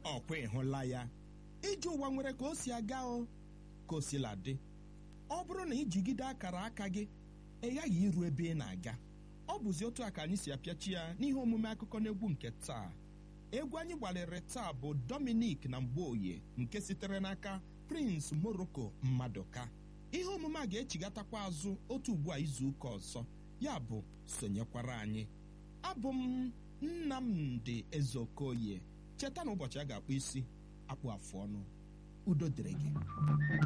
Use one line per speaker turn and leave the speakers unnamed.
ọkwa ịhụla ya ije ụwa nwere ka o si aga o ka o sila dị ọ bụrụ na ijigide akara aka gị ị ghaghị iru ebe ị na-aga ọ bụzi otu a ka anyị si apịachi ya n'ihe omume akụkọ n'egwu nke taa egwu anyị gbalịrị taa bụ Dominic na Mgboye nke sitere n'aka Prince Morocco Mmaduka ihe omume a ga-echigatakwa azụ otu ugbu a izu ụka ọzọ ya bụ sonyekwara anyị abụ m Nnamdi Ezeokoye cheta na ụbọchị a ga-akpụ isi akpụ afụ ọnụ udo dịrị gị